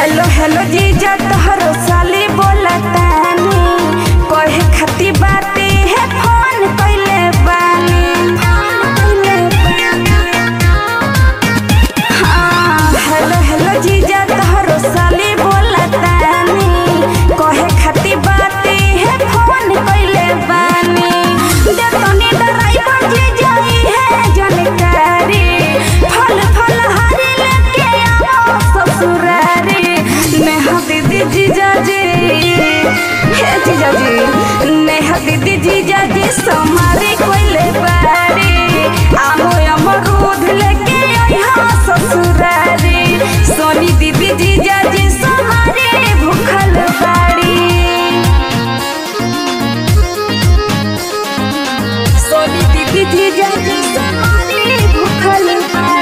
hello hello जीजा तोहरो साली बोलतानी कहे खाती बाती है फोन कइले बानी हाँ, हेलो हेलो जीजा तोहरो साली बोलतानी कहे खाती बाती है फोन कइले बानी देतनी ड्राइवर जीजा ई है जानकारी फल फल हरी लेके आओ ससुरारी नेहा दीदी जीजा जी हे जीजा जी नेहा दीदी जीजा जी समारी कोइले बारी आहो अमरूद लेके आइहा ससुरारी सोनी दीदी जीजा जी समारी भूखल बाड़ी सोनी दीदी जीजा जी समारी भूखल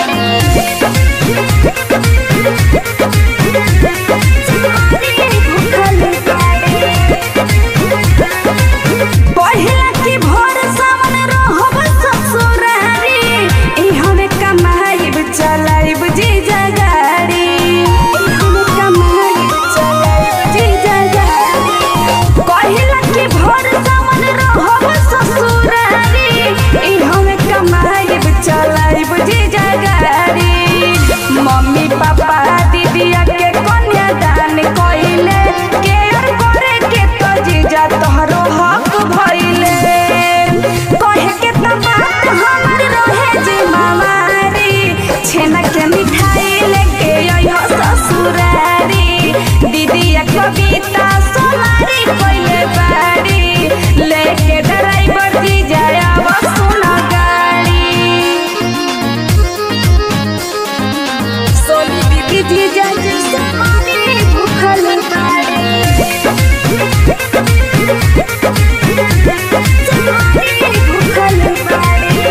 पहिला की भोर सावन रहब ससुरारी इहने कमाइब चलाइब जीजा गाड़ी इहने कमाइब चलाइब जीजा गाड़ी पहिला की भोर सावन रहब ससुरारी इहने कमाइब चलाइब जीजा गाड़ी मम्मी पापा दीदिया के कन्यादान कइले केयर करे के तो जीजा तोहरो हक भइले कहे के त बात हमर रहे जे मामारी छेना के मिठाई लेके आइहो ससुरारी दीदिया कविता सोनारी कइले बाड़ी लेके ड्राइवर जीजा आवा सुना गाड़ी सोनी दीदी जीजा जी समारी भूखल बाड़ी समारी भूखल बाड़ी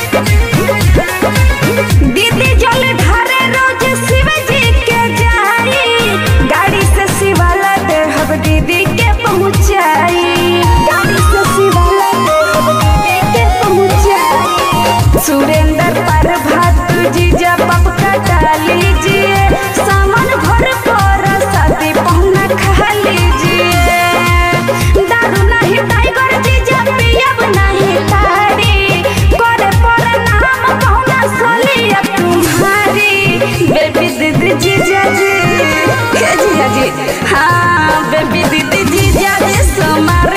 दीदी जल ढारे रोज शिव जी के जाई गाड़ी से शिवाला देहब दीदी के पहुंचाई गाड़ी से शिवाला देहब दीदी के पहुंचाई सुरेंद्र पर भात जीजा पप कटा लीजिए सामान घर पर शादी पहुना खा लीजिए दारू नहीं टाइगर जीजा पियब नहीं तारी करे पर नाम पहुना सोलिया तुम्हारी बेबी दीदी जीजा जी हे जीजा जी हाँ बेबी दीदी जीजा जी समार